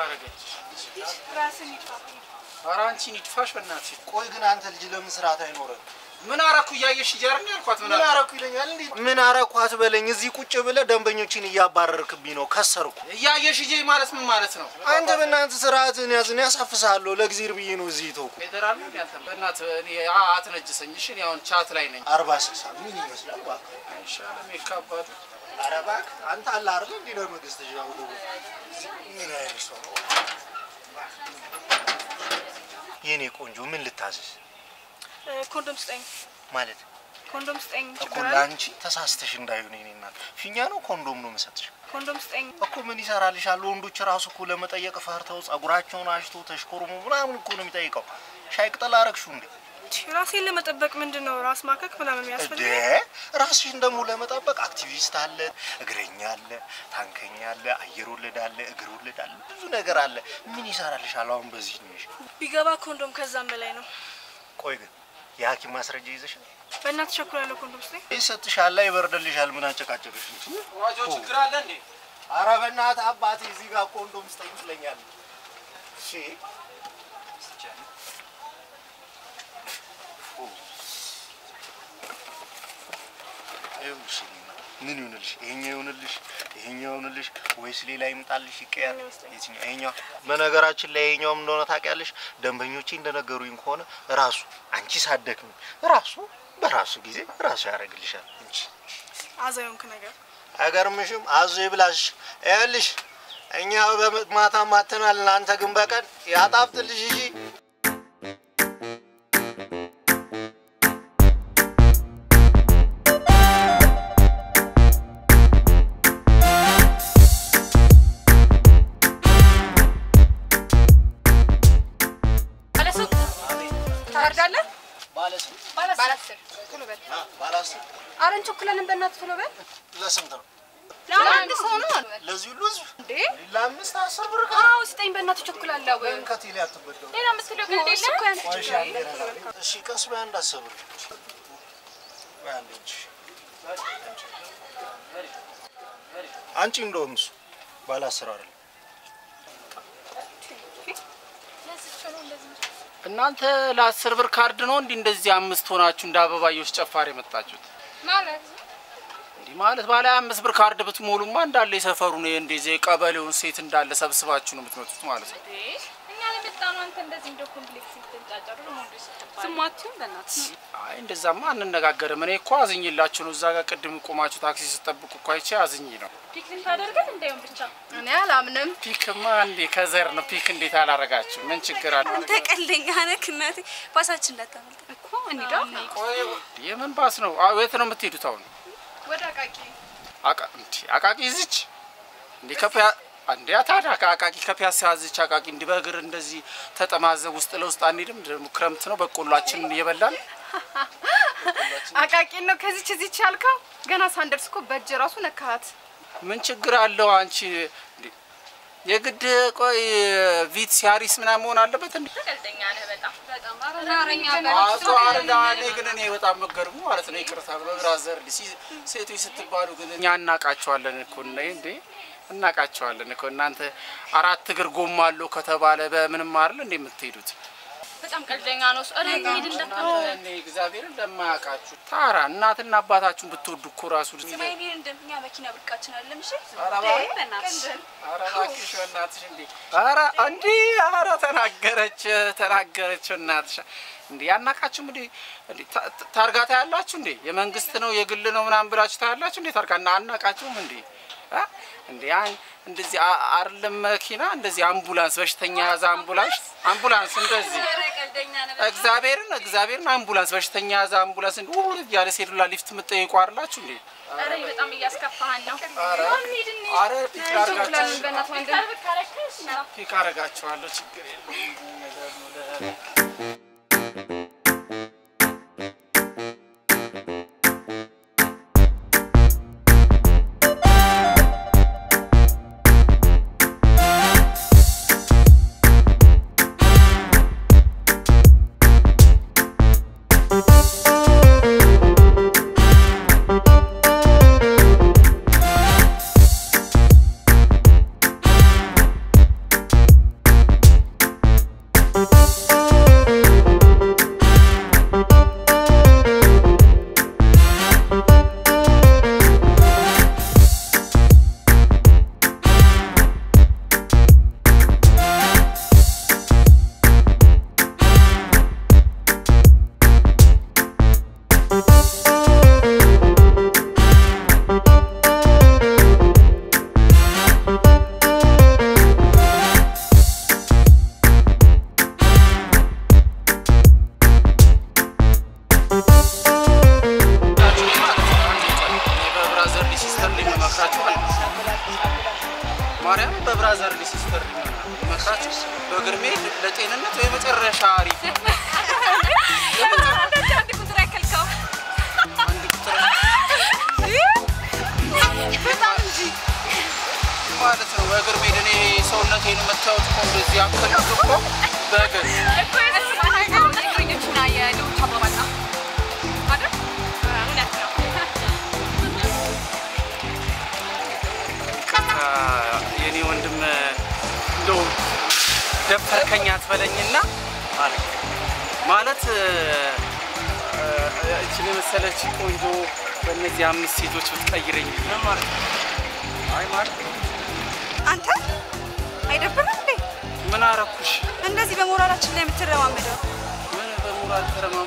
አረገችሽ? ራስን ይጥፋ። ኧረ አንቺን ይድፋሽ በእናትሽ። ቆይ ግን አንተ ልጅ ለምን ስርዓት አይኖረን? ምን አረኩ እያየሽ እያርን ያልኳት ምን ምን አረኩ? አረኩ ይለኛል እንዴ? ምን አረኩ አትበለኝ። እዚህ ቁጭ ብለህ ደንበኞችን እያባረርክብኝ ነው። ከሰርኩ። እያየሽ እጄ ማለት ምን ማለት ነው? አንተ በእናትህ ስርዓትን ያዝ። እኔ ያሳፍስሃለሁ። ለእግዚአብሔር ብዬ ነው እዚህ ተውኩ። ፌደራል ነው ያንተ በእናትህ እኔ አ- አትነጅሰኝ። እሺ እኔ አሁን ቻት ላይ ነኝ። አርባ ስልሳ ምን ይመስላል? እባክህ አይሻልም? ይካባዱ ኧረ እባክህ አንተ አለ አይደል እንዲህ ለመንግስት ያው ደግሞ ምን አይነት ሰው ነው? የኔ ቆንጆ ምን ልታዘዝ እ፣ ኮንዶም ስጠኝ፣ ማለት ኮንዶም ስጠኝ። እኮ ችግር አለ? ለአንቺ ተሳስተሽ እንዳይሆን የኔ እናት ፊኛ ነው ኮንዶም ነው የምሰጥሽ ኮንዶም ስጠኝ። እኮ ምን ይሰራልሻል? ወንዶች ራሱ እኮ ለመጠየቅ ፈርተው ጸጉራቸውን አሽቶ ተሽኮርሞ ምናምን እኮ ነው የሚጠይቀው። ሻይ ቅጠል አረግሽው እንዴ? ራሴን ለመጠበቅ ምንድን ነው ራስ ማከክ ምናምን እንዴ የሚያስፈልግ? ራስሽን ደግሞ ለመጠበቅ አክቲቪስት አለ፣ እግረኛ አለ፣ ታንከኛ አለ፣ አየር ወለድ አለ፣ እግር ወለድ አለ፣ ብዙ ነገር አለ። ምን ይሰራልሻል አሁን በዚህ እድሜሽ? ቢገባ ኮንዶም ከዛም በላይ ነው። ቆይ ግን የሐኪም ማስረጃ ይዘሻል? በእናትህ ቸኩላለሁ። ኮንዶም ስጠኝ። ይሰጥሻል፣ ይበርድልሻል። ምን አጨቃጨቅሽ? ዋጆ ችግር አለ እንዴ? ኧረ በእናትህ አባቴ እዚህ ጋር ኮንዶም ስጠኝ ትለኛለህ። እሺ ይኸውልሽ ምን ይሁንልሽ? ይሄኛው ይሁንልሽ? ይሄኛው ይሁንልሽ ወይስ ሌላ ይምጣልሽ? ይቀያል። የትኛው? ይሄኛው። በነገራችን ላይ ይሄኛውም እንደሆነ ታውቂያለሽ፣ ደንበኞቼ እንደነገሩኝ ከሆነ ራሱ አንቺ ሳትደክሚ ራሱ በራሱ ጊዜ ራሱ ያደርግልሻል እንጂ አዛዩንክ ነገር አይገርምሽም? አዞ ይብላሽ። ይኸውልሽ እኛ በማታ ማተናል፣ እናንተ ግን በቀን ያጣፍጥልሽ። እሺ ባለሱቅ ታርዳለህ? ባለስንት ባለ አስር ቶሎ በል። ባለስንት ኧረ እንቸኩላለን፣ በእናትህ ቶሎ በል። ለስንት ነው? ለአንድ ሰው ነው ለዚህ ሁሉ ህዝብ እንዴ? ለአምስት አስር ብር አዎ ስጠኝ፣ በእናትህ እቸኩላለሁ። ከ ከቴሌ አትበደሩ። ሌላ የምትለው ቀልድ የለም? እኮ ያንተ ቆይ እሺ፣ ችግር አንዴ ነና። እሺ ቀስ በይ፣ አንድ አስር ብር ቆይ አንዴ እንጂ አንቺ እንደውም እሱ ባለ አስር አይደለም እናንተ ለአስር ብር ካርድ ነው እንዲህ እንደዚህ አምስት ሆናችሁ እንደ አበባዮች ጨፋሪ የመጣችሁት? ማለት እንዲህ ማለት ባለ አምስት ብር ካርድ ብትሞሉማ እንዳለ የሰፈሩን እንደዚህ የቀበሌውን ሴት እንዳለ ሰብስባችሁ ነው የምትመጡት ማለት ነው። እኛ ለመጣ ነው። አንተ እንደዚህ እንደ ኮምፕሌክስ ስትንጫጫሩ ደግሞ እንደ ስትባል ስማችሁን በእናትህ አይ እንደዛማ አንነጋገርም። እኔ እኮ አዝኝላችሁ ነው። እዛ ጋር ቅድም ቆማችሁ ታክሲ ስጠብቁ እኮ አይቼ አዝኝ ነው። ፒክ ልታደርገን እንዳይሆን ብቻ እኔ አላምንም። ፒክማ እንዴ ከዘር ነው። ፒክ እንዴት አላረጋችሁ? ምን ችግር አለ? አንተ ቀልደኛ ነህ እናቴ። ባሳችን እንዳታመልጥ እኮ እንሂዳ ቆይ የምን ባስ ነው? አዎ የት ነው የምትሄዱት አሁን? ወደ አቃቂ አቃ እንዴ አቃቂ ይዝች እንዴ ከፒያ እንዴ ታዲያ ከአቃቂ ከፒያሳ ያዝች አቃቂ እንዲህ በእግር እንደዚህ ተጠማዘብ ውስጥ ለውስጥ አንሄድም? ደግሞ ክረምት ነው በቆሏችንን እየበላን አቃቂን ነው ከዚች እዚች ያልከው? ገና ሳንደርስ እኮ በእጅ ራሱ ነካሃት። ምን ችግር አለው? አንቺ እንዴ የግድ ቆይ ቪት ሲያሪስ ምናምን መሆን አለበት እንዴ? ቀልደኛ ነህ በጣም በጣም አቶ አረዳ እኔ ግን እኔ በጣም መገርሙ ማለት ነው። ይቅርታ በብራዘር ሴቶች ስትባሉ ግን እኛ እናቃቸዋለን እኮ እና እንዴ እናቃቸዋለን እኮ እናንተ አራት እግር ጎማ አለው ከተባለ በምንም አይደል እንዴ የምትሄዱት? በጣም ቀልደኛ ነው እሱ። ኧረ እንሂድ እንዳትል። እኔ እግዚአብሔርን ለማያውቃችሁ ታራ እናትና አባታችሁን ብትወዱ እኮ ራሱ ስማይኔ እንደኛ መኪና ብርቃችን አለም። እሺ ኧረ እባክህ በእናትሽ ኧረ እባክሽ በእናትሽ እንዴ! ኧረ እንዴ! ኧረ ተናገረች ተናገረች እናትሽ እንዴ! ያናቃችሁ እንዴ? እንዴ ታ- ታ- ታርጋ ታያላችሁ እንዴ? የመንግስት ነው የግል ነው ምናምን ብላችሁ ታያላችሁ እንዴ? ታርጋ እና አናቃችሁም እንዴ? አ? እንዴ አይ እንደዚህ አ- አይደለም መኪና እንደዚህ አምቡላንስ በሽተኛ ያዘ አምቡላንስ አምቡላንስ እንደዚህ ቀልደኛ ነህ። እግዚአብሔርን እግዚአብሔርን አምቡላንስ በሽተኛ ያዘ አምቡላንስ እንዴ ውል ያለ ሴሉላ ሊፍት የምትጠይቁ አይደላችሁ እንዴ? ኧረ በጣም እያስከፋህን ነው። ኧረ ኧረ ፒክ አርጋችሁ እንቸኩላለን በእናትህ ወንድም። ፒክ አረጋችኋለሁ ችግር የለም ነገር ነው ለ- ማርያም በብራዘር ሲስተር መክራችሁ በግርሜ ለጤንነት የመጨረሻ አሪፍ ነው። አንድ ቁጥር ያከልከው አንድ ቁጥር በጣም እንጂ ማለት ነው። በግርሜ እኔ ሰውነቴን የምታዩት እኮ እንደዚህ ያክል እኮ በግር እኮ የስማ ነገር እግረኞቹና የሌሎች አባባል ነው አይደል? እውነት ነው። ቀጥታ የኔ ወንድም እንደው ደፈርከኝ አትበለኝና ማለት ማለት እ፣ እችን የመሰለች ቆንጆ በእነዚህ አምስት ሴቶች ብትቀይረኝ ምን ማለት ነው? አይ ማለት አንተ አይደብርም እንዴ ምን አረኩሽ? እንደዚህ በሞራላችን ላይ የምትረማመደው? ምን በሞራል ተረማም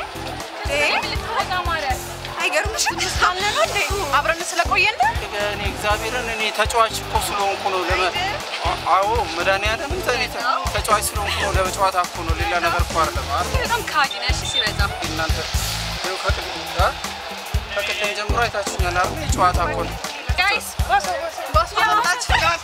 አይገርምሽም? አለ ነው እንዴ አብረን ስለቆየን እኔ እግዚአብሔርን እኔ ተጫዋች እኮ ስለሆንኩ ነው። ለመ አ- አዎ መድኃኒዓለም እኔ ተ- ተጫዋች ስለሆንኩ ነው። ለጨዋታ እኮ ነው። ሌላ ነገር እኮ አይደለም። አይደል? በጣም ካጅ ነሽ ሲበዛ እናንተ ይኸው ከቅድም አ? ከቅድም ጀምሮ አይታችሁኛል አይደል? የጨዋታ እኮ ነው። ጋይስ ባሱ መጣች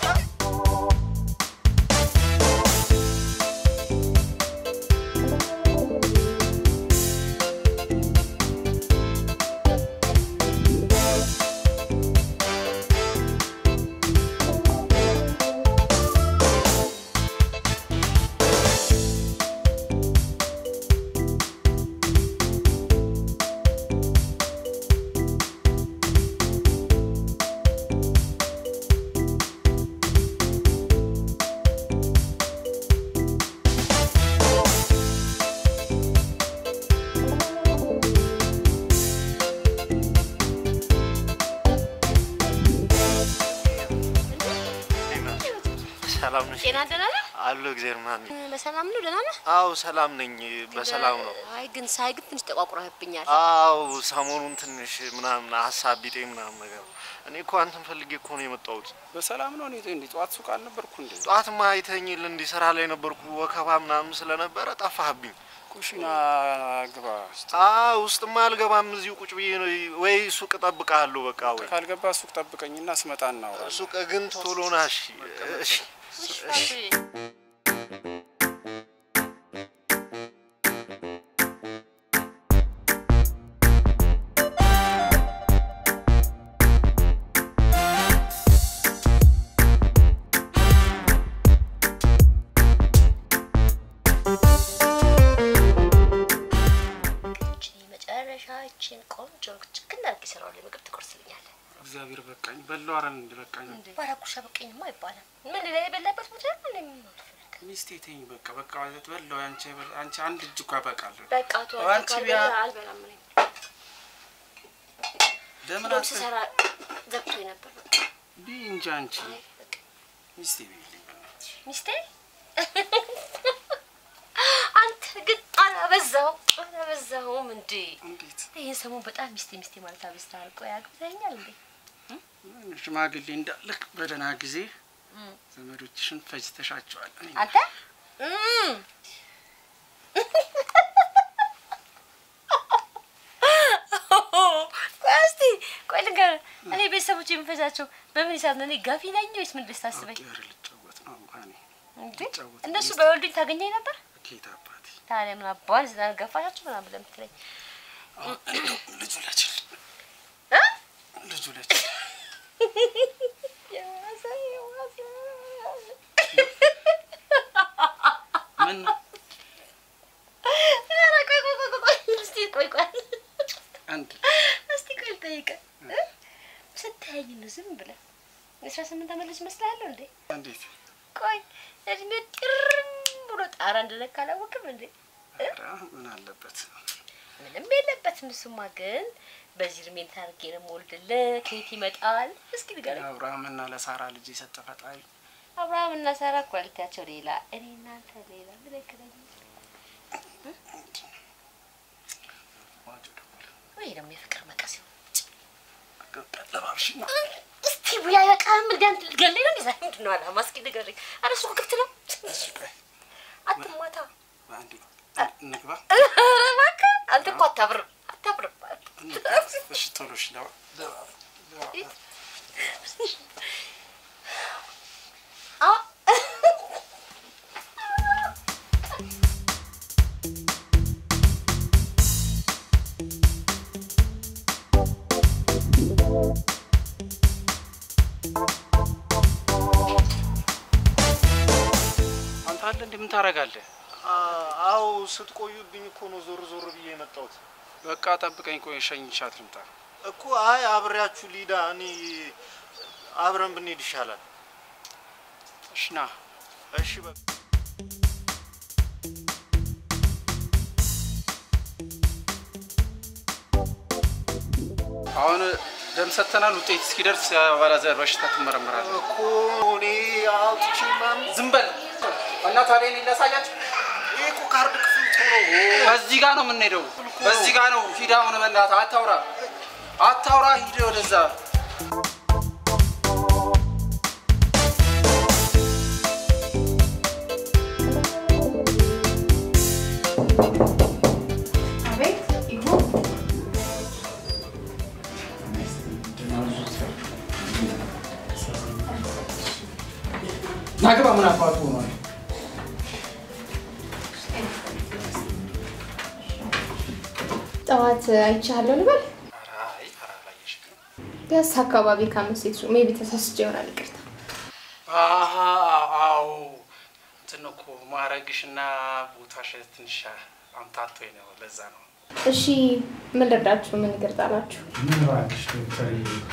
ሰላም ነሽ? ጤና ደህና ነህ? አለሁ እግዚአብሔር ይመስገን። በሰላም ነው? ደህና ነህ? አዎ ሰላም ነኝ፣ በሰላም ነው። አይ ግን ሳይ ግን ትንሽ ተቋቁረህብኛል። አዎ ሰሞኑን ትንሽ ምናምን ሀሳብ ቢጤ ምናምን ነገር እኔ እኮ አንተን ፈልጌ እኮ ነው የመጣሁት። በሰላም ነው። እኔ እንዴ ጠዋት ሱቅ አልነበርኩ እንዴ? ጠዋትማ አይተኝል እንዲህ ስራ ላይ ነበርኩ፣ ወከባ ምናምን ስለነበረ ጠፋህብኝ። ኩሽና ግባ። እስቲ አዎ ውስጥማ አልገባም፣ እዚሁ ቁጭ ብዬ ነው ወይ ሱቅ እጠብቅሃለሁ። በቃ ወይ ካልገባ ሱቅ ጠብቀኝና ስመጣ እናወራለን። ሱቅ ግን ቶሎ ና እሺ። እሺ እቺ መጨረሻችን ቆንጆ ችክን አድርጌ ስራው ላይ ምግብ ትቆርስልኛለህ። እግዚአብሔር በቃኝ በለው። አረን እንደ በቃኝ ባራኩሻ በቀኝማ አይባልም። ምን ላይ የበላበት ቦታ ነው እንዴ? ምን አልፈልግ ሚስቴ ተኝ በቃ በቃ በለው። አንቺ አንቺ አንድ እጅ እኮ ያበቃል። በቃ ቶ አንቺ ቢያ አልበላም እኔ ለምን እንደውም አት ስሰራ ዘግቶ ነበር። በቃ ቢ እንጂ አንቺ አይ በቃ ሚስቴ ቢልኝ በእናትሽ ሚስቴ አንተ ግን አላበዛው አላበዛውም እንዴ? እንዴት ይህን ሰሞን በጣም ሚስቴ ሚስቴ ማለት አበዝተሃል። ቆይ አግብተኸኛል እንዴ? ሽማግሌ እንዳልክ በደህና ጊዜ ዘመዶችሽን ፈጅተሻቸዋል። እኔ አንተ እም። ቆይ እስቲ ቆይ ልንገርህ፣ እኔ ቤተሰቦች የምፈጃቸው በምን ሂሳብ ነው? እኔ ጋፊ ነኝ ወይስ ምን ደስ ታስበኝ ኧረ ልጫወት ነው እንኳን እንዴ? ልጫወት እነሱ በወልዱኝ ታገኘኝ ነበር። ኬት አባቴ ታዲያ ምን አባል ስለገፋሻቸው ምናምን ብለህ የምትለኝ ልጁ ለችል እ? ልጁ ለችል የዋሰ የዋሰ ምን ኧረ ቆይ ቆይ ቆይ ቆይ እስቲ ቆይ ቆይ አንድ እስቲ ቆይ ልጠይቅህ እ? ስታየኝ ነው ዝም ብለህ የአስራ ስምንት ዓመት ልጅ እመስልሃለሁ እንዴ? እንዴት ቆይ እድሜ ጥርም ብሎ ጣራ እንደነካ አላወቅም እንዴ? ኧረ ምን አለበት ምንም የለበትም። እሱማ ግን በዚህ እድሜን ታርጌ ነው የምወልድልህ። ከየት ይመጣል? እስኪ ንገረኝ። ለአብርሃምና ለሳራ ልጅ የሰጠ ፈጣሪ አብርሃም እና ሳራ ኳሊቲያቸው ሌላ፣ እኔ እናንተ ሌላ። ምን ያገናኝ? ዋጆ ደወለ ወይ ደግሞ የፍቅር መቀስ ይሆን? ለባብሽና እስቲ ቡያ በቃም እንዳንተ ልትገለኝ ነው እንደዛ? ምንድን ነው አላማ? እስኪ ንገረኝ። ኧረ ሱቁ ክፍት ነው። እሺ ቆይ አትማታ። አንዴ እንግባ ኧረ እባክህ አንተ እኮ አታብርም አታብርም። እንግባ። እሺ ቶሎ እሺ ለባ ለባ ለባ አለ እንዴ? ምን ታደርጋለህ? አው ስትቆዩብኝ እኮ ነው ዞር ዞር ብዬ የመጣሁት በቃ ጠብቀኝ፣ ቆይ ሸኝቻት ልምጣ። እኮ። አይ አብሬያችሁ ሊዳ እኔ አብረን ብንሄድ ይሻላል። እሺ ና። እሺ በቃ አሁን ደም ሰጥተናል። ውጤት እስኪደርስ የአባላዘር በሽታ ትመረመራለህ። እኮ እኔ አውጥቼ ምናምን ዝም በል እና ታዲያ እኔን ላሳያችሁ። ይሄ እኮ ካርድ ክፍል ጥሩ ነው። በዚህ ጋር ነው የምንሄደው። በዚህ ጋር ነው። ሂድ አሁን በእናትህ አታውራ፣ አታውራ። ሂድ ወደዛ። አቤት ይሁን ናግባ ምን አባቱ ሆኗል? ጠዋት አይቻለሁ ልበል። አይ ኧረ አላየሽም። ደስ አካባቢ ከአምስት ሴት ሜቢ ተሳስቼ ይሆናል። ይቅርታ። አሀ አዎ እንትን ነው እኮ ማረግሽና ቦታሽ ትንሽ አምታቶኝ ነው። ለዛ ነው። እሺ ምን ልርዳችሁ? ምን ይቅርታ አላችሁ? ምን እባክሽ ዶክተር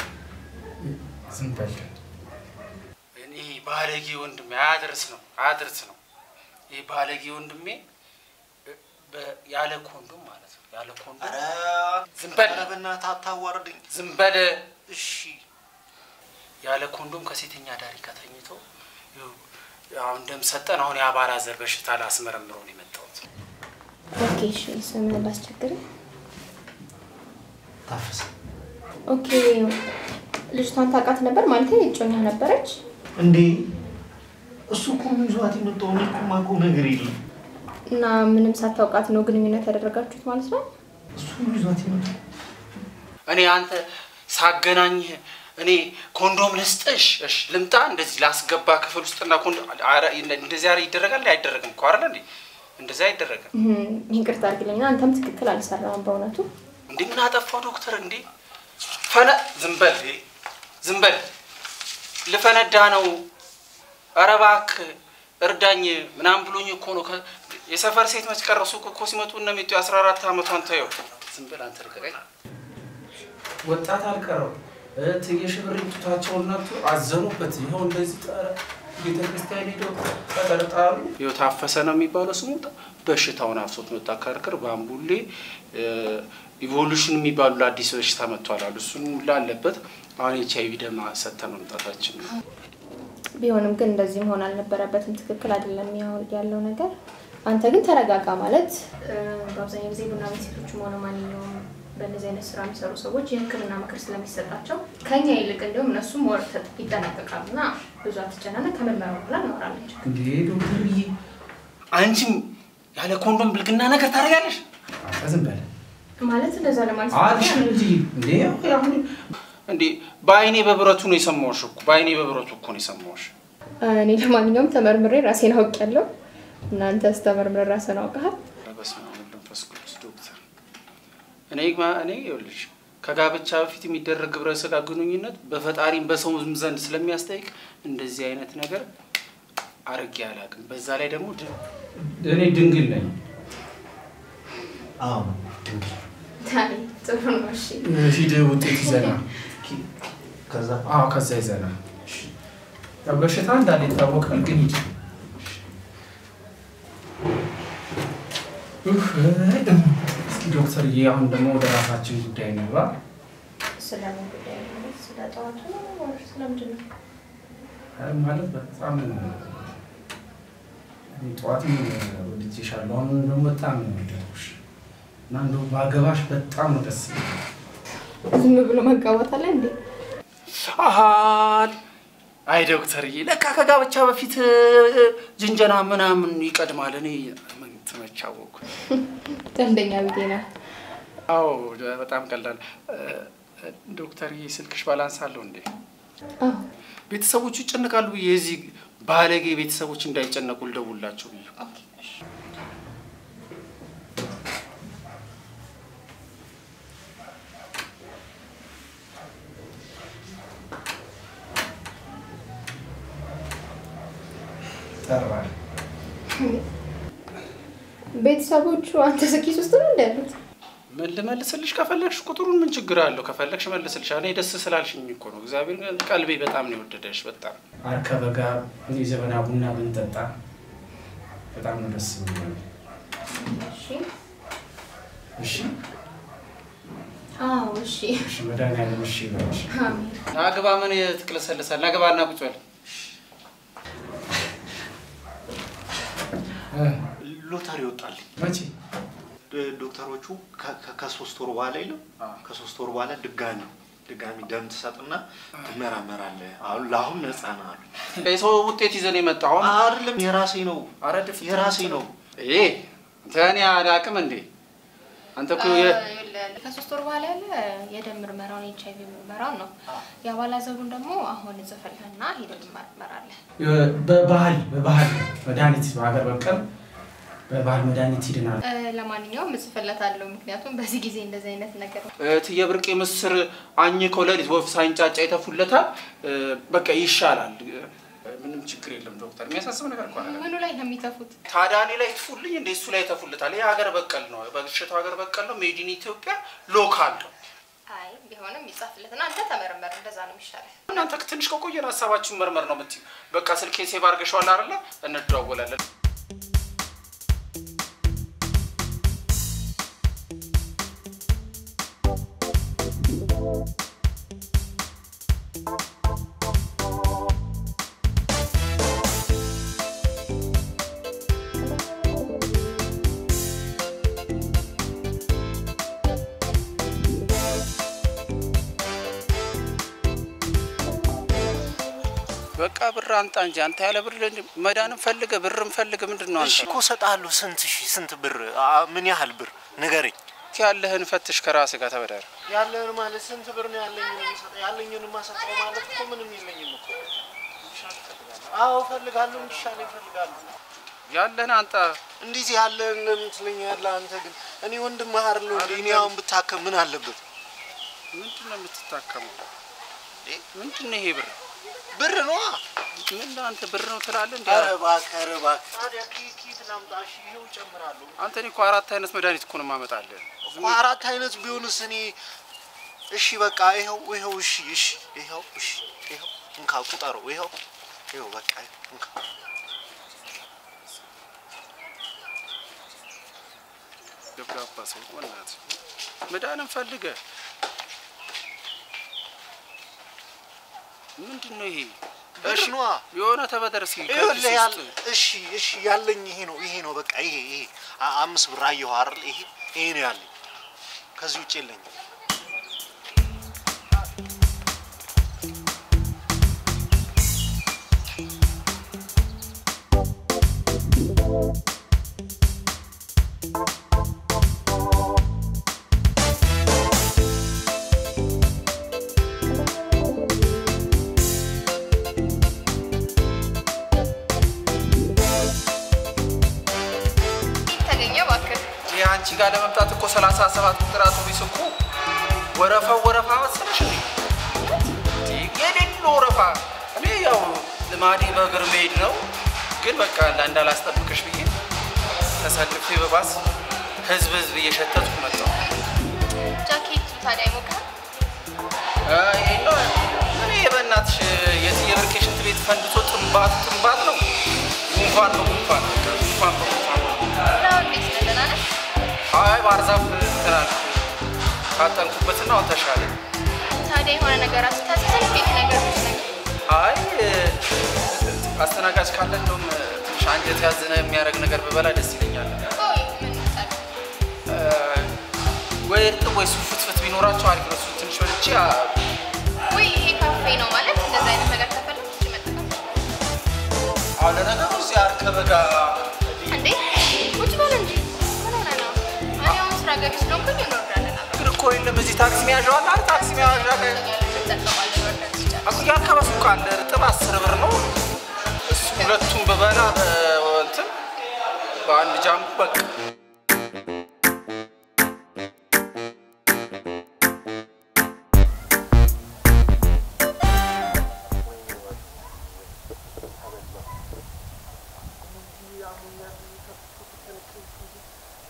ዝም በል። እኔ ባለጌ ወንድሜ አያድርስ ነው አያድርስ ነው። ይህ ባለጌ ወንድሜ በ- ያለ ኮንዶም ማለት ነው ያለ ኮንዶም ኧረ ዝም በል ኧረ በእናትህ አታዋርድኝ። ዝም በል እሺ ያለ ኮንዶም ከሴተኛ ዳሪ ከተኝቶ ይኸው አሁን እንደምሰጠን አሁን የአባላዘር በሽታ ላስመረምረው ነው የመጣሁት። ኦኬ እሺ ስምን ላስቸግር። ታፈሰ ኦኬ ልጅቷን ታውቃት ነበር ማለት እጮኛ ነበረች? እንዴ እሱ እኮ ነው ይዟት የመጣው። እኔ እኮ የማውቀው ነገር የለም። እና ምንም ሳታውቃት ነው ግንኙነት ያደረጋችሁት ማለት ነው? እሱ ነው ይዟት የመጣው። እኔ አንተ ሳገናኝህ እኔ ኮንዶም ልስጥሽ፣ እሺ ልምጣ፣ እንደዚህ ላስገባ ክፍል ውስጥና ኮንዶም ኧረ እንደዚህ ኧረ ይደረጋል አይደረግም እኮ አይደል እንዴ? እንደዚህ አይደረግም እህም፣ ይቅርታ አድርግልኝና አንተም ትክክል አልሰራም በእውነቱ። እንዴ። ምን አጠፋው ዶክተር? እንዴ ፈነ ዝም በል ዝም በል ልፈነዳ ነው። ኧረ እባክህ እርዳኝ ምናምን ብሎኝ እኮ ነው። ከ- የሰፈር ሴት መች ቀረ? ሱቅ እኮ ሲመጡ እነ ሚጡ የአስራ አራት ዓመቷን ተየው። ዝም በል አንተ ልቀቀኝ። ወጣት አልቀረው እትዬ ሽብር ጡታቸውን ነቱ አዘኑበት። ይኸው እንደዚህ ጠረ ቤተ ክርስቲያን ሄደው ተጠርጣሩ። ይኸው ታፈሰ ነው የሚባለው ስሙ። በሽታውን አፍሶት መጣ። ከርክር ባምቡሌ ኢቮሉሽን የሚባሉ ለአዲስ በሽታ መጥቷል አሉ። እሱን ላለበት አሁን ኤች አይቪ ደም ሰጥተን መምጣታችን ነው። ቢሆንም ግን እንደዚህ መሆን አልነበረበትም። ትክክል አይደለም ያው- ያለው ነገር። አንተ ግን ተረጋጋ ማለት እ፣ በአብዛኛው ጊዜ ቡና ቤት ሴቶችም ሆነ ማንኛውም በእነዚህ አይነት ስራ የሚሰሩ ሰዎች የሕክምና ምክር ስለሚሰጣቸው ከኛ ይልቅ እንዲሁም እነሱም ወር ተጥ- ይጠነቀቃሉ እና ብዙ አትጨናነቅ። ከምርመራ በኋላ እናወራለን። እንዴ ዶክተር ብዬ አንቺም ያለ ኮንዶም ብልግና ነገር ታደርጋለሽ? ዝም በል ማለት እንደዛ ለማለት አልሽ እንጂ እንዴ አሁን እንዴ በአይኔ በብረቱ ነው የሰማሁሽ እኮ በአይኔ በብረቱ እኮ ነው የሰማሁሽ። እኔ ለማንኛውም ተመርምሬ ራሴን አውቄያለሁ። እናንተስ ተመርምሬ ራስን አውቀሃል? በስመ አብ ወወልድ ወመንፈስ ቅዱስ ዶክተር እኔ ማ- እኔ ይኸውልሽ ከጋብቻ በፊት የሚደረግ ግብረ ስጋ ግንኙነት በፈጣሪም በሰውም ዘንድ ስለሚያስጠይቅ እንደዚህ አይነት ነገር አርጌ አላውቅም። በዛ ላይ ደግሞ ድ- እኔ ድንግል ነኝ። አዎ አይ፣ ጥሩ ነው። እሺ ሂድ ውጤት ይዘና ከዛ አዎ ከዛ ይዘና ያው በሽታ እንዳለ ይታወቃል። ግን ሂድ ኡፍ፣ እስኪ ዶክተርዬ አሁን ደግሞ ወደ ራሳችን ጉዳይ እንግባ። ስለምን ጉዳይ ነው? ስለ ጠዋቱ ነው ወይስ ስለምንድን ነው? አይ ማለት በጣም እኔ ጠዋትም ወድጄሻለሁ፣ አሁን ደግሞ በጣም ነው የወደድኩሽ እና እንደው ባገባሽ በጣም ነው ደስ የሚለኝ። ዝም ብሎ መጋባት አለ እንዴ? አሃል አይ ዶክተርዬ፣ ለካ ከጋብቻ በፊት እ፣ ጅንጀና ምናምን ይቀድማል። እኔ ምን ትመቻወኩ? ቀልደኛ ብዬ ነው። አዎ በጣም ቀላል። እ፣ ዶክተርዬ ስልክሽ ባላንስ አለው እንዴ? አዎ ቤተሰቦቹ ይጨነቃሉ ብዬ የዚህ ባለጌ ቤተሰቦች እንዳይጨነቁ ልደውላቸው ብዬ ጠራል ቤተሰቦቹ አንተ ስኪስ ውስጥ ነው እንደ ያሉት? ምን ልመልስልሽ? ከፈለግሽ ቁጥሩን ምን ችግር አለው? ከፈለግሽ መልስልሽ። እኔ ደስ ስላልሽኝ እኮ ነው። እግዚአብሔር ቀልቤ በጣም ነው የወደደሽ። በጣም አርከበ ጋር የዘመና ቡና ብንጠጣ በጣም ነው ደስ ብሎኛል። እሺ። እሺ አዎ፣ እሺ። እሺ፣ መድኃኒዓለም እሺ ይበልሽ። አሜን። ናግባ ምን ትቅለሰልሳል? ናግባ እና ቁጭ በል። እ፣ ሎተሪ ወጣልኝ። መቼ ዶ- ዶክተሮቹ ከ- ከ- ከሶስት ወር በኋላ የለም አዎ። ከሶስት ወር በኋላ ድጋሚ ድጋሚ ደም ትሰጥና ትመራመራለህ። አሁን ለአሁን ነፃ ነህ አሉ። የሰው ውጤት ይዘን የመጣ አሁን አይደለም የራሴ ነው አረ ድፍት የራሴ ነው። ይሄ እኔ አላቅም እንዴ አንተ እኮ የ- ከሶስት ወር በኋላ ያለ የደም ምርመራውን ኤች አይቪ ምርመራውን ነው። የአባላዘሩን ደግሞ አሁን እጽፍልህና ሄደን ትመረመራለህ። በባህል በባህል መድኃኒት በሀገር በቀል በባህል መድኃኒት ይድናል። እ፣ ለማንኛውም እጽፍለታለሁ፣ ምክንያቱም በዚህ ጊዜ እንደዚህ አይነት ነገር እትዬ ብርቄ ምስር አኝከው ሌሊት ወፍ ሳይንጫጫ ይተፉለታል። እ፣ በቃ ይሻላል። እ፣ ምንም ችግር የለም ዶክተር። የሚያሳስብ ነገር እኮ አይደለም። ምኑ ላይ ነው የሚተፉት? ታዲያ እኔ ላይ ትፉልኝ እንደ እሱ ላይ ይተፉለታል። ይህ ሀገር በቀል ነው። በሽታው ሀገር በቀል ነው። ሜድ ኢን ኢትዮጵያ ሎካል ነው። አይ ቢሆንም ይጻፍለትና አንተ ተመረመር፣ እንደዛ ነው የሚሻለው። እናንተ ትንሽ ከቆየን ሀሳባችሁን መርመር ነው የምትይው። በቃ ስልኬን ሴቭ አድርገሽዋል አይደለ? እንደዋወላለን። በቃ ብር አንጣ እንጂ አንተ ያለ ብር መዳንም ፈልገ ብርም ፈልገ ምንድን ነው እሺ አንተ እኮ እሰጥሃለሁ። ስንት ሺህ ስንት ብር አ፣ ምን ያህል ብር ንገረኝ። ያለህን ፈትሽ ከራስህ ጋር ተበደረ። ያለህን ማለት ስንት ብር ነው ያለኝን የምሰጠው? ያለኝን የማሰጠው ማለት እኮ ምንም የለኝም እኮ። አዎ እፈልጋለሁ፣ እንዲሻለኝ እፈልጋለሁ። ያለህን አንጣ። እንዴት ያለህን ለምን ትለኛለህ? አንተ ግን እኔ ወንድምህ አይደለሁ እንዴ? እኔ አሁን ብታከም ምን አለበት? ምንድን ነው የምትታከመው? ምንድን ነው ይሄ ብር? ብር ነዋ። ምን አንተ ብር ነው ትላለህ እንዴ? ኧረ እባክህ፣ ኧረ እባክህ። ታዲያ ኬት ኬት ላምጣ? እሺ ይኸው እጨምራለሁ። አንተ እኔ እኮ አራት አይነት መድኃኒት እኮ ነው የማመጣልህ። እኮ አራት አይነት ቢሆንስ እኔ እሺ በቃ ይኸው ይኸው እሺ እሺ ይኸው እሺ ይኸው እንካ ቁጠረው ይኸው ይኸው በቃ ይኸው እንካ ገብጋባ ሰው በእናትህ መዳንም ፈልገ ምንድን ነው ይሄ? ብር እሺ፣ ነዋ። የሆነ ተበደር ሲል ይኸውልህ ያለ እሺ እሺ ያለኝ ይሄ ነው ይሄ ነው በቃ ይሄ ይሄ አ- አምስት ብር አየሁ አይደል ይሄ ይሄ ነው ያለኝ ከዚህ ውጭ የለኝም ተገኘ እባክህ። ይህ አንቺ ጋር ለመምጣት እኮ ሰላሳ ሰባት ቁጥር አውቶቡስ እኮ ወረፋው ወረፋ መሰለሽ እንዴ? የሌለ ወረፋ። እኔ ያው ልማዴ በእግር መሄድ ነው፣ ግን በቃ እንዳላስጠብቅሽ ብዬ ተሰልፌ በባስ ህዝብ ህዝብ እየሸተትኩ መጣሁ። ጃኬቱ ታዲያ ይሞቃል? ይሄ እኔ በእናትሽ የትዬ ብርቄ ሽንት ቤት ፈንድቶ ጥንባት ጥንባት ነው። ጉንፋን ነው ጉንፋን ጉንፋን ነው ጉንፋን ነው። ነው እንዴት ነህ? ደህና ነህ? አይ ባህር ዛፍ እንትን አልኩ ካጠንኩበትና አሁን ተሻለ። ታዲያ የሆነ ነገር አስታዘዘን ቤት ነገር ነገር አይ አስተናጋጅ ካለ እንደውም ትንሽ አንጀት ያዝነ የሚያደርግ ነገር ብበላ ደስ ይለኛል። ቆይ ምን ይምጣል? እ፣ ወይ እርጥብ ወይ ሱፍ ፍትፍት ቢኖራቸው አሪፍ ነው። እሱ ትንሽ በልቼ አ፣ ወይ ይሄ ካፌ ነው ማለት እንደዚህ አይነት ነገር ከፈለግ እሺ መጠቀም አሁን ለነገሩ እዚህ አርከበ ጋር እንዴ ቁጭ በል እንጂ ምን ሆነህ ነው? እኔ አሁን ስራ ገቢ ስለሆንኩኝ እንወርዳለን አብረን። ግን እኮ የለም እዚህ ታክሲ መያዣው አለ አይደል? ታክሲ መያዣ ላይ እንጠቀማለን ወርደን ስጨርስ። አኩያ አካባቢ ሱቅ አለ። እርጥብ አስር ብር ነው። እሱ ሁለቱም በበላ በእንትን በአንድ ጃምቡ በቃ ያሙኛል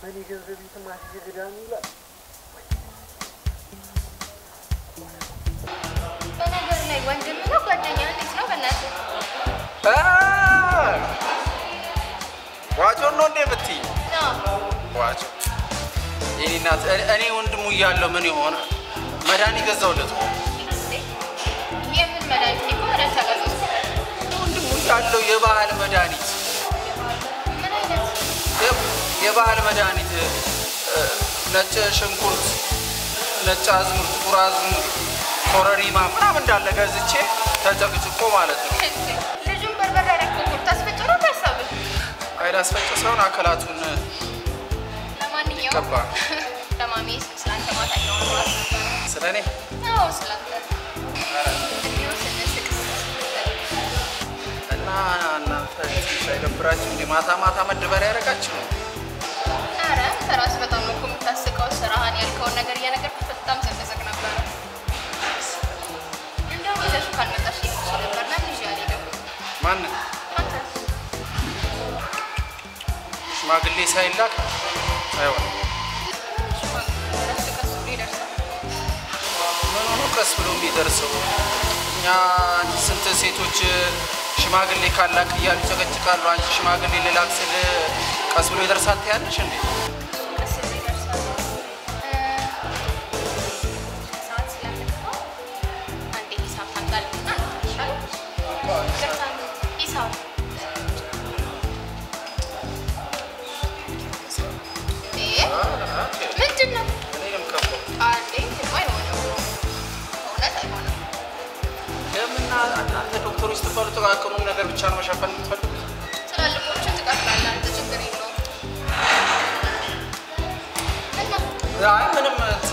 እኔ ገንዘብ የተማሪ ገዳሚ ይላል። በነገር ላይ ወንድም ነው ጓደኛ እንዴት ነው? በእናትህ ዋጮ ነው እንዴ የምትይኝ? ነው ዋጮ የኔ እናት እኔ- እኔ ወንድሙ እያለሁ ምን ይሆናል መድኃኒት ገዛሁለት እኮ። የምን መድኃኒት እኔ እኮ መድኃኒት አልገዛሁም። ወንድሙ እያለሁ የባህል መድኃኒት ምን አይነት የ- የባህል መድኃኒት እ፣ ነጭ ሽንኩርት፣ ነጭ አዝሙድ፣ ጥቁር አዝሙድ፣ ኮረሪማ ምናምን እንዳለ ገዝቼ ተጨቅጭቆ ማለት ነው። ልጁን በርበሬ ያደረግኩት ታስፈጭ ነው ታሳብህ። አይል አስፈጭ ሳይሆን አካላቱን ለማንኛውም ገባ ለማሚ ስለአንተ ማታ እያወራሁ ነበረ። ስለ እኔ አዎ ስለአንተ እንዲሁ ስንስቅ እና እናንተ ትንሽ አይደብራችሁ እንዴ? ማታ ማታ መደበሪያ ያደረጋችሁ ነው። ኧረ አንተ ራስህ በጣም ነው እኮ የምታስቀው። ስራህን ያልከውን ነገር እየነገርኩህ በጣም ስንስቅ ነበረ። እንደውም ይዘሽው ካልመጣሽ ይችል ነበር ና ልጅ ያልሄደው ማንን አንተ ሽማግሌ ሳይላክ አይሆንም። ረስ ቀስ ብሎ ይደርሳል። ምን ሆኖ ቀስ ብሎ የሚደርሰው? እኛ ስንት ሴቶች ሽማግሌ ካላክ እያሉ ይጨቀጭቃሉ። አንቺ ሽማግሌ ልላክ ስል ቀስ ብሎ ይደርሳል ትያለሽ እንዴ? ቀስ ብሎ ይደርሳል። ሰዓት ስለምትሆን አንዴ ሂሳብ ታምጣልኝና ይሻላል። ይቅርታ፣ ሂሳብ እ ምንድን ነው? እኔንም ከፋው። አንዴ አይሆንም፣ እውነት አይሆንም። ለምና እናንተ ዶክተሮች ስትባሉ ጥቃቅኑን ነገር ብቻ ነው መሸፈን የምትፈልጉት? ትላልቆችን ትቀጥላለህ አንተ፣ ችግር የለውም። እና አይ ምንም እንትን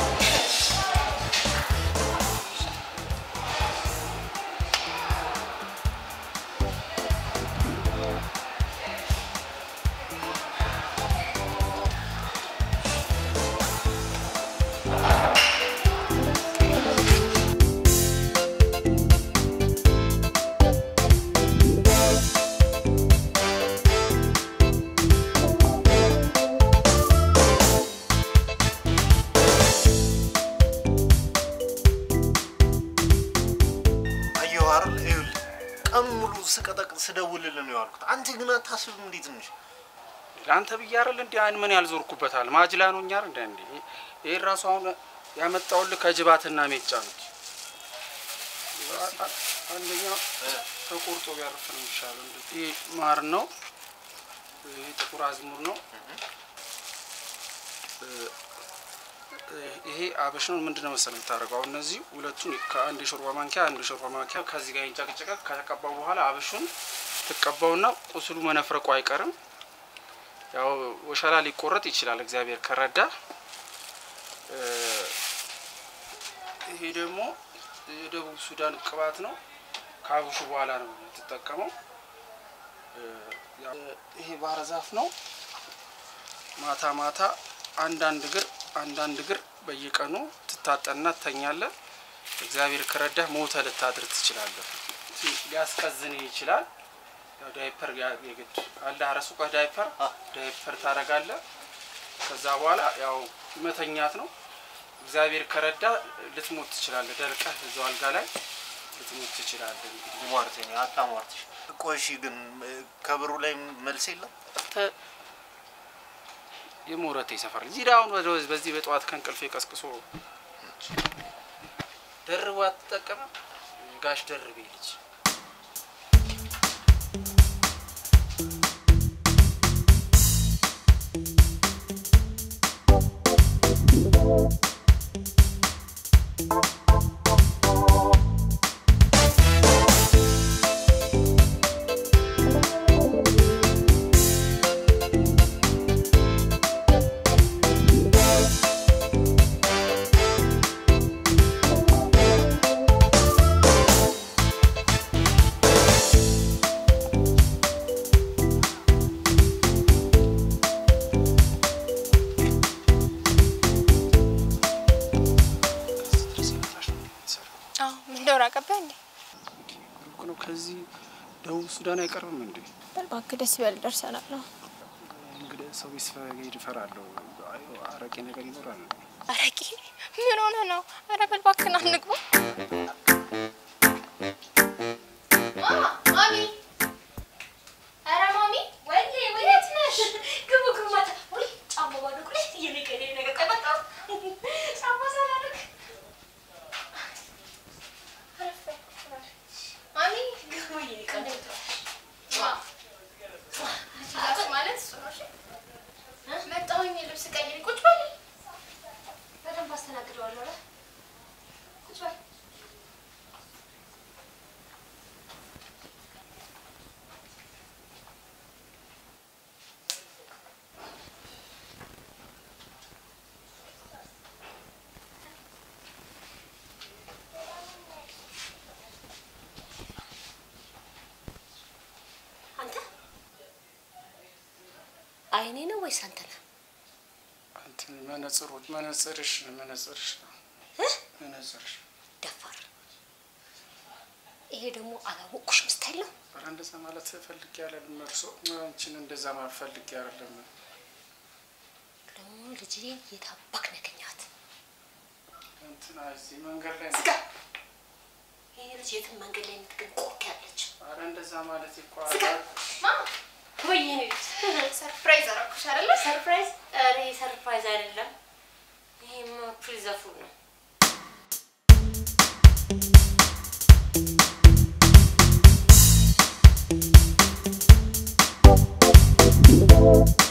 አየሁ አይደል? ይኸውልህ ቀን ሙሉ ስቀጠቅጥ ስደውልልህ ነው ያልኩት። አንተ ግን አታስብም እንዴ ትንሽ? ለአንተ ብዬ አይደል እንዴ አይን ምን ያልዞርኩበታል ማጅላ ነው እኛ እንደ እንዴ ይሄ ራሱ አሁን ያመጣውልህ ከጅባትና ሜጫ ነው። አንደኛው ተቆርጦ ቢያርፍ ነው የሚሻለው። እንደዚህ ይሄ ማር ነው። ይሄ ጥቁር አዝሙር ነው። ይሄ አብሽ ነው። ምንድን ነው መሰለህ የምታደርገው? አሁን እነዚህ ሁለቱን ከአንድ የሾርባ ማንኪያ አንድ የሾርባ ማንኪያ ከዚህ ጋር ይንጨቅጨቀ ከተቀባው በኋላ አብሹን ትቀባውና ቁስሉ መነፍረቁ አይቀርም። ያው ወሸላ ሊቆረጥ ይችላል እግዚአብሔር ከረዳ። እ፣ ይሄ ደግሞ የደቡብ ሱዳን ቅባት ነው። ከአብሹ በኋላ ነው የምትጠቀመው። እ፣ ያው ይሄ ባህረ ዛፍ ነው። ማታ ማታ አንዳንድ እግር አንዳንድ እግር በየቀኑ ትታጠንና ትተኛለህ። እግዚአብሔር ከረዳህ ሞተ ልታድር ትችላለህ። ሊያስቀዝን ይችላል። ያው ዳይፐር ያ- የግድ አለ አረሱቀህ ዳይፐር ዳይፐር ታደርጋለህ። ከዛ በኋላ ያው መተኛት ነው። እግዚአብሔር ከረዳ ልትሞት ትችላለህ። ደርቀህ እዛው አልጋ ላይ ልትሞት ትችላለህ። እንግዲህ ሟርተኛ አታሟርትሽ። ቆይ እሺ፣ ግን እ፣ ከብሩ ላይ መልስ የለም? አንተ የሞረቴ ሰፈር ልጅ ሂድ አሁን ወደ- በዚህ በጠዋት ከእንቅልፌ ቀስቅሶ ደርቦ አትጠቀምም? ጋሽ ደርቤ ልጅ ድረስ ይመጣሽ ነው የሚሰራው። አዎ ምን ደውራ ቀባይ እንዴ? ሩቅ ነው። ከዚህ ደቡብ ሱዳን አይቀርብም እንዴ? በል እባክህ ደስ ይበል ደርሰናል ነው። እኔ እንግዲህ ሰው ቢስፈገድ እፈራለሁ። አይ አረቄ ነገር ይኖራል። አረቂ ምን ሆነ ነው? ኧረ በል እባክህን አንግባ። ማሚ ኧረ ማሚ ወይኔ ወዴት ነሽ? ግቡ ግቡ ማታ ወይ ጫማ ባዶ ቁልፍ እየነቀለ ነገር ቆይ መጣሁ ጫማ ሳላደርግ ማሚ ግቡ እየነቀለ ማለት እሱ ነው። እሺ መጣሁኝ ልብስ ቀይሪ ቁጭ በል በደንብ አስተናግደዋለሁ። ኧረ ቁጭ በል አንተ አይኔ ነው ወይስ አንተ ነህ? እንትን መነጽሮች መነጽርሽ መነጽርሽ ነው መነጽርሽ ደፋር። ይሄ ደግሞ አላወቅኩሽም ስታይል ነው። ኧረ እንደዛ ማለት ፈልጌ አይደለም። እርሶ አንቺን እንደዛ ማለት ፈልጌ አይደለም። ደግሞ ልጅ የታባክ ነገኛት እንትና እዚህ መንገድ ላይ ዝጋ። ይሄ ልጅ የትም መንገድ ላይ የምትገኝ ቆርክ ያለች ኧረ እንደዛ ማለት እኮ ዝጋ። ማማ ወይ ይሄ ልጅ ሰርፕራይዝ አደረኩሽ አይደለ? ሰርፕራይዝ? ኧረ ይሄ ሰርፕራይዝ አይደለም። ይሄማ ፕሪዘፉል ነው። Thank